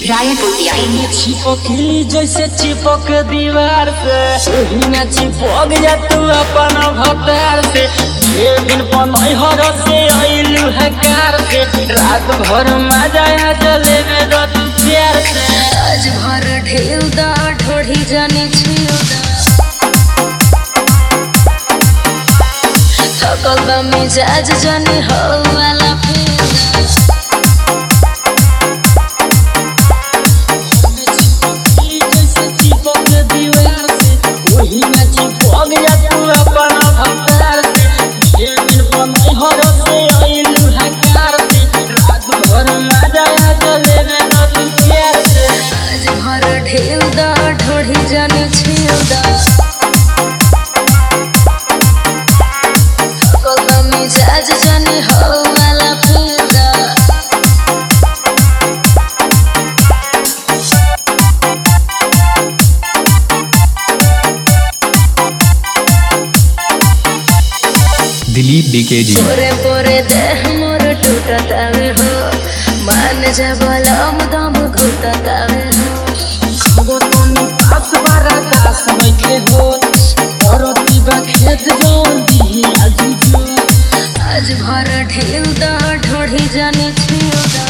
रायपुर टियाई चिपकली जैसे चिपक दीवार से ओही ना चिपक जा तू अपन भतार से ये दिन पनई हर से अइलू है कार से रात भर मजा आ जले में दो तू प्यार से आज भर ढेउ दा ढोढ़ी जाने छिउ दा थकल बा मिजाज जाने हो वाला फेदा चिपकली जैसे चिपक दीवार से ओही ना चिपक जा तू अपन भतार से ये दिन पनई हर से अइलू है कार से रात भर मजा आ जले में दो तू प्यार से आज भर ढेउ दा ढोढ़ी जाने छिउ दा थकल बा मिजाज जाने हो वाला फेदा दिलीप बीकेजी पोरे पोरे देह मोर टूटतावे हो मान जा बलम दम घुटतावे हो खबर तनी पास बारा दास बैठे हो औरती बा खेत जोन दी आजू जो आज भर ढेउ दा ढोढ़ी जाने छिउ दा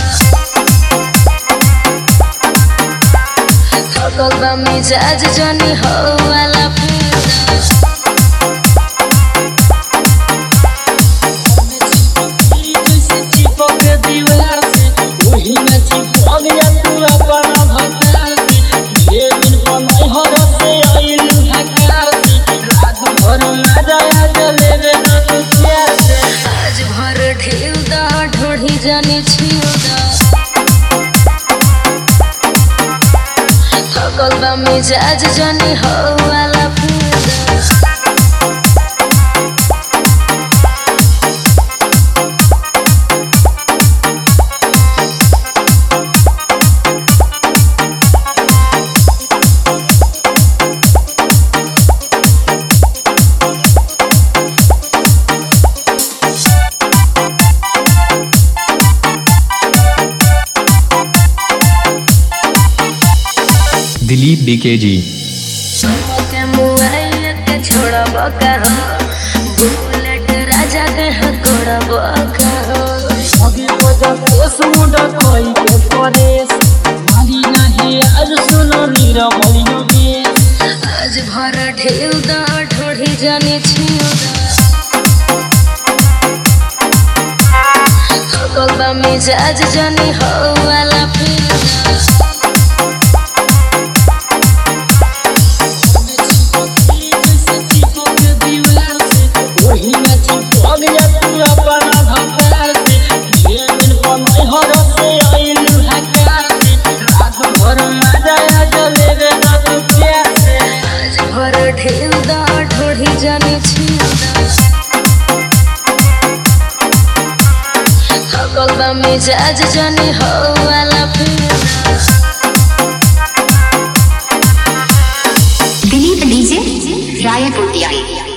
थकल बा मिजाज जाने हो वाला फेदा जैसे चिपक दीवार से वही न चिपक जा तू अपन भतार से ये दिन पनई हर से अइलू हकार से रात भर मजा आ जले रे तू प्यार से आज भर ढेउ दा ढोढ़ी जाने छिउ दा थकल बा मिजाज जाने हो वाला फेदा दिलीप बीकेजी के मोबाइल के छोड़ब कहो बुलेट राजा के हकोड़ब कहो अगे बजा केस मुंडा कोई के परेश मारी नहीं आज सुनो नीरा मलियो बेस आज भर ढेउ दा ढोढ़ी जाने छिउ दा थकल बा मिजाज जाने हो वाला फेदा जैसे चिपक दीवार से वही न चिपक जा तू अपन भतार से ये दिन पनई हर से अइलू हकार से रात भर मजा आ जले रे तू प्यार से आज भर ढेउ दा ढोढ़ी जाने छिउ दा थकल बा मिजाज जाने हो वाला फेदा दिलीप डीजे रायपुर टियाई